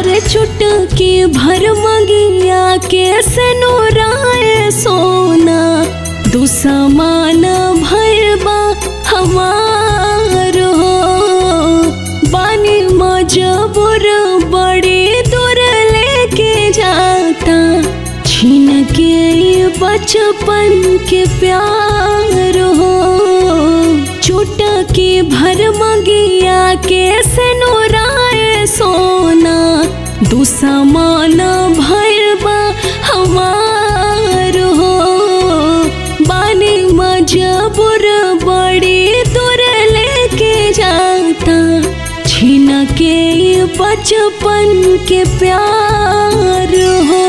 अरे चुटकी भर मंगिया के सनुराए सोना दुसमान भैरबा हमार हो बानी मजबूर बड़ी दूर लेके जाता छीन के ये बचपन के प्यार हो चुटकी भर मंगिया के सनुराए सोना दुसमान भैरबा हमार हो बानी मजबूर बड़ी दूर लेके जाता छीन के ये बचपन के प्यार हो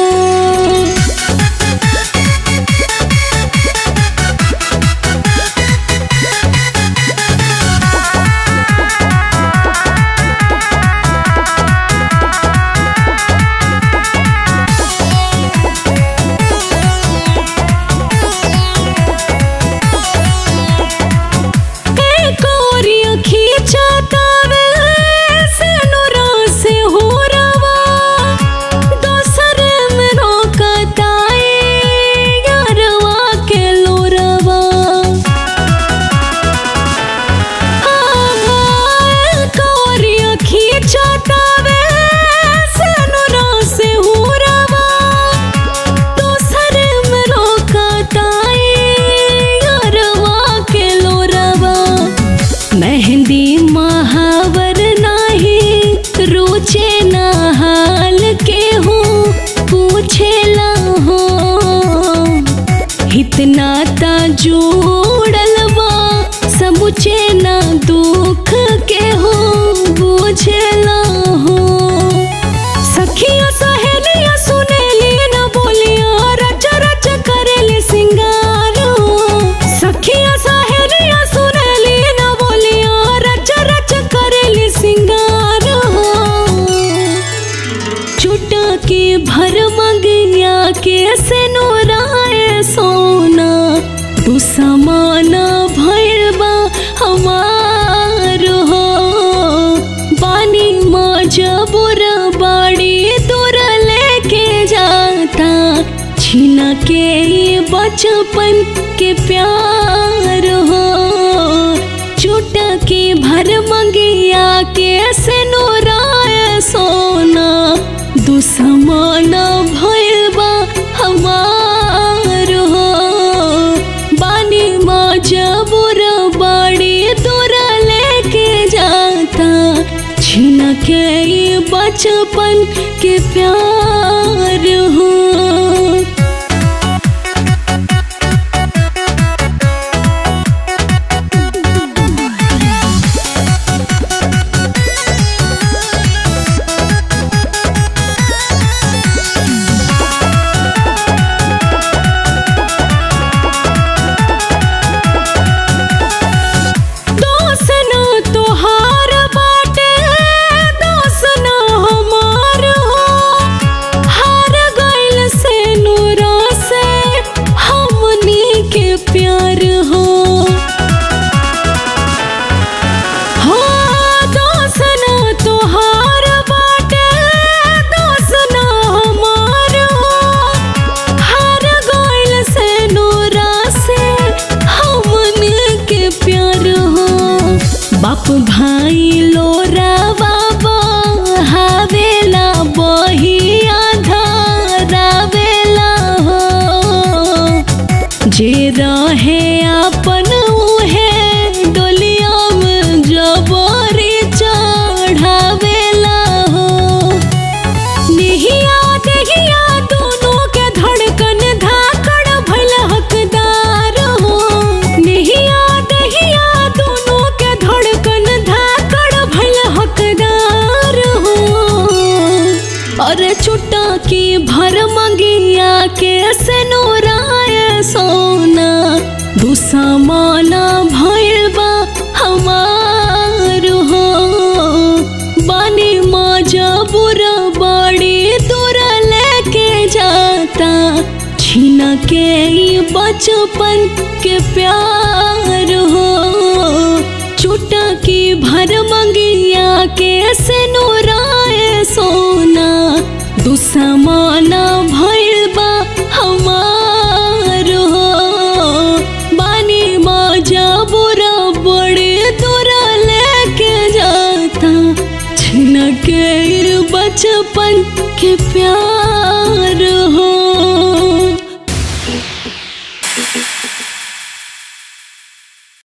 मेहंदी महावर नाही रुचे नहाल के हो पूछेला हो इतना ता जोड़ल बा समुचे ना दुख के हो बुझेला हो सखिया सहेलिया सुनेली न बोलिया रच रच करेली सिंगार सखिया सहेलिया सुनेली न बोलिया रच रच करेली सिंगार चुटकी भर मंगिया के सेनुराए सोना तू समाना भैरबा हमार हो बानी मजबूर बाड़ी दूर लेके जाता छीन के ये बचपन के प्यार हो चुटकी भर मंगिया के सेनुराए सोना दुसमान भैरबा हमार हो बानी मजबूर बड़ी दूर लेके जाता छीन के ये बचपन के प्यार हो बाप भाई लोरावा बहावेला बहिया धरावेला हो जे रहे अपन उहे डोलिया में जबरी चढ़ावेला हो निहिया देहिया दोनों के धड़कन धाकड़ भइल हकदार हो निहिया देहिया दोनों के धड़कन धाकड़ भइल हकदार हो अरे छुट्टा की भर मंगिया के सनोराय सोना दुसमाना भइल बा हमार हो बानी मजबूर बड़ी दूर लेके जाता छीन के ई बचपन के प्यार हो चुटकी भर मंगिया के सनोराय सोना बचपन के प्यार